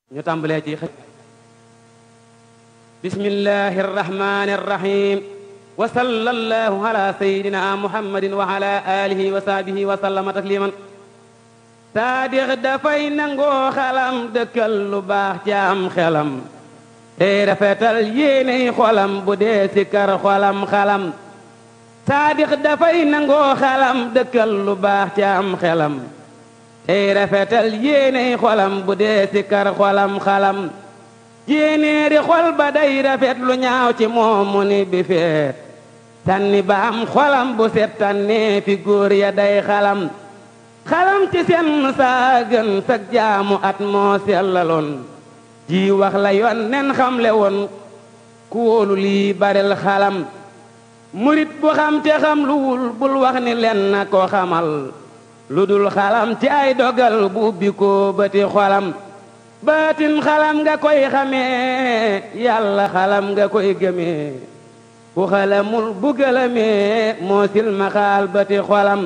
ñu tàmbalee ci xëj bismillahi arrahmani arrahim wa sallallahu ala sayidina muhammadin wa ala alihi wa sahbihi wa sallama tasliman saadix dafay nangoo xalam dëkkal lu baax ci am xelam tey rafetal yéeney xolam bu dee si kar xolam xalam saadix dafay nangoo xalam dëkkal lu baax ci am xelam tey rafetal yéeney xolam bu dee si kar xolam xalam yéenéeri xol ba day rafet lu ñaaw ci moom mu ni bi feet tànni ba am xolam bu set tànnee fi góor ya day xalam xalam ci seen saa gën sag jaamu at moo sellaloon ji wax la yoon nen xamle woon ku wóolu lii baril xalam murit bu xam te xam lu wul bul wax ni len na ko xamal lu dul xalam ci ay dogal bu ubbi ko bëti xolam baatin xalam nga koy xamee yàlla xalam nga koy gëmee ku xalamul bu gëlëmee moo silma xaal bëti xolam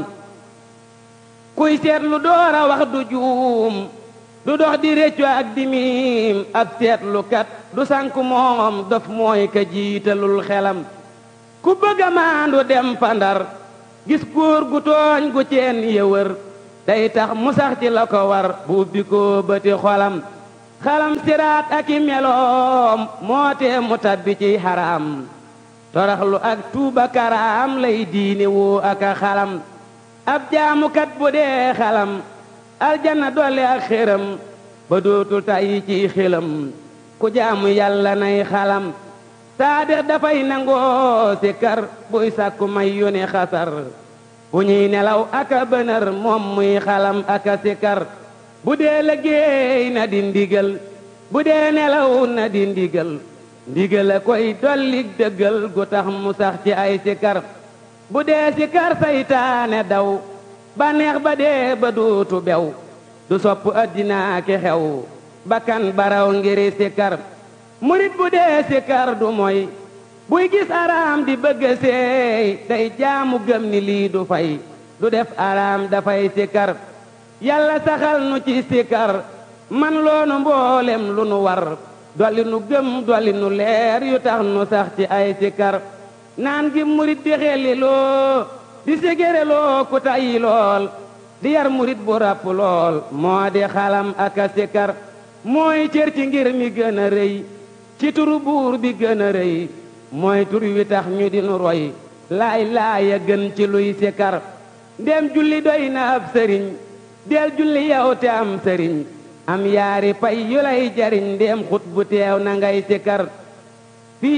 kuy seetlu door a wax du juum du dox di réccu ak di miim ab seetlukat du sànku moom dof mooy ka jiitalul xelam ku bëgg a maandu dem fandar gis góor gu tooñ gu ceen yëwër day tax mu sax ci la ko war bu ubbi ko bëti xolam xalam siraat ak i meloom moo tee mu tabbi ci xaraam toraxlu ak tuuba karaam lay diine woo ak a xalam ab jaamukat bu dee xalam aljanna dolli ak xéram ba dootul tàyyi ci xelam ku jaamu yàlla nay xalam saadix dafay nangoo si kar buy sàkku may yónni xasar bu ñuy nelaw aka bënër moom muy xalam aka si kar bu dee liggéey na di ndigal bu dee nelaw na di ndigal ndigal a koy dolli dëggal gu tax mu sax ci ay sikar bu dee sikar saytaane daw bànneex ba dee ba duutu bew du sopp addinaa ki xew bakkan baraw ngiri sikar murit bu dee sikar du moy buy gis araam di bëgg seey day jaamu gëm ni lii du fay du def araam dafay sikar yàlla saxal nu ci sikar man loonu mboolem lu nu war dolli nu gëm dolli nu leer yu tax nu sax ci ay sikar naan gi murit di xelli loo di sigére loo ku tayyi lool di yar murit bu ràpp lool moo di xalam ak a sikar mooy cër ci ngir mi gën a rëy ci turu buur bi gën a rëy mooy tur wi tax ñu di nu roy laay laaya gën ci luy sikar ndem julli doy na ab sëriñ del julli yow te am sëriñ am yaari pay yu lay jariñ ndéem xut bu teew na ngay sikar